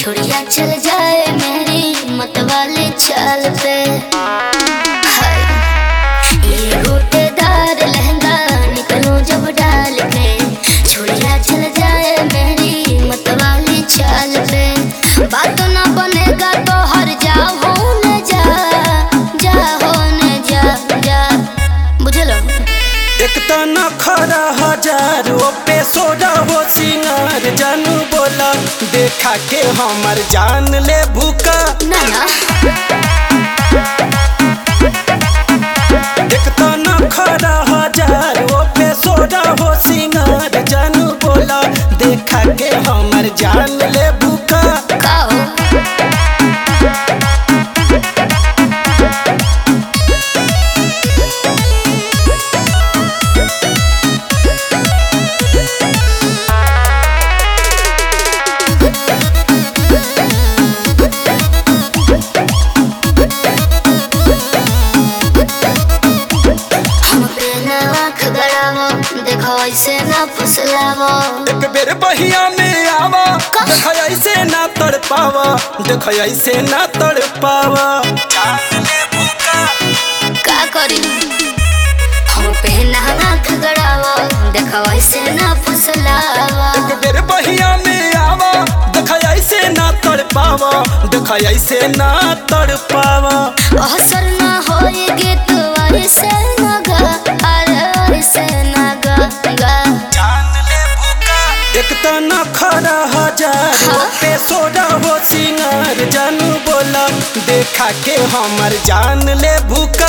छुड़िया चल जाए मेरी मत वाले चाल पे हाय ये गोटेदार लहंगा निकलूं जब डाल के छुड़िया चल जाए मेरी मत वाली चाल पे बात ना बनेगा तो हर जा होने जा जा होने जा जा बुझलो एक तना खरा हजार ओ पे सोडा हो सिंगार जानू बोला देखा के हमर जान ले भूका ना ना एक तना खरा हजार ओ पे सोडा हो सिंगार जानू बोला देखा के हमर जान ले भूका का हो हमके ना आँख गड़ावो देखो ऐसे ना फुसलावो एक बेर बहिया में आवा देख ऐसे ना तड़ पावा देख ऐसे ना तड़ पावा जान ले भूका का करी हम पे ना आँख गड़ावो देखो ऐसे ना फुसलावो एक बेर बहिया में आवा देख ऐसे ना तड़ पावा देख ऐसे ना तड़ पावा असर ना होएगी तो ऐसे ना गा अरे ऐसे ना गा गा जान ले भूका एक तना खरा हजार हाँ? पे सोडा हो सिंगार जानू बोला देखा के हमर जान ले भूका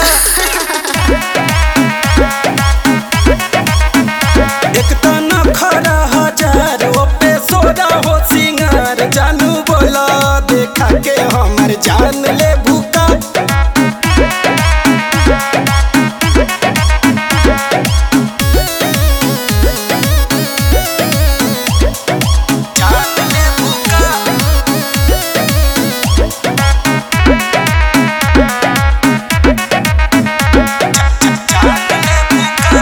एक तना खरा हजार ओ पे सोडा हो सिंगार जानू बोला देखा के हमर जान ले भूका जान ले भूका जान ले भूका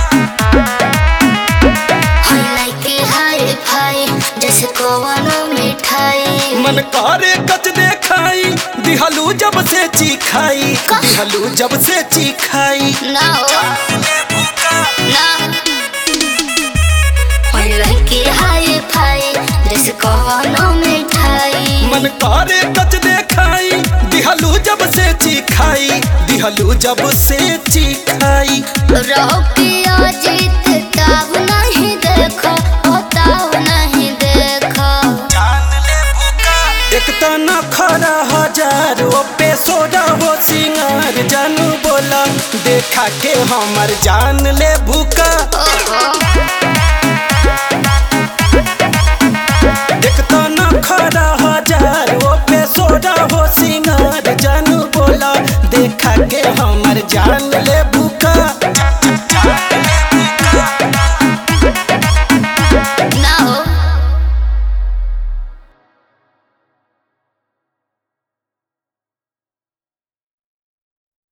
हम लाइके हाय फाय जैसे कोवनो मिठाई मन करे कच देखाई दिहलू जब से चीखाई का? दिहलू जब से चीखाई ना हो ना हम लाइके हाय फाय जैसे कोवनो मिठाई मन करे कच देखाई दिहलू जब से चीखाई दिहलू जब से चीखाई रहो पिया जीत तब नहीं देखो ओ तब नहीं देखो जान ले भूका एक तना खरा हजार ओ पे सोडा हो सिंगार जानू बोला देखा के हमर जान ले भूका ओहो